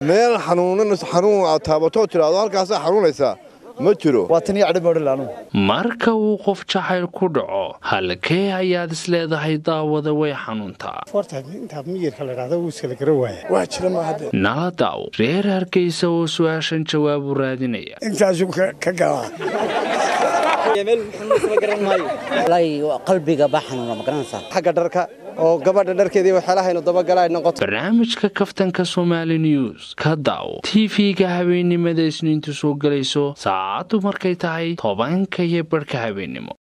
meel xanuunan xanuun aad taabatoo tidhaahdo halkaasaa xanuunaysaa ma jiro waa tan iyo cadhimoodhal anugu marka uu qof jacayl ku dhaco halkee ayaad isleedahay daawada way xanuuntaa intaa miyirka la dhahdo wuu iskala gara waaya waa jira mahade nala daaw reer hargeysa oo su-aashan jawaab u raadinaya intaasuu ka galaa qalbiga baa xanuuna magaranaysaa xagga dharka oo gabadha dharkeedii waxyaalahaaynu dabagala ay noqoto barnaamijka kaftanka somaali news ka daaw tv-ga habeennimada isniintu soo gelayso saacaddu markay tahay tobanka iyo barhka habeennimo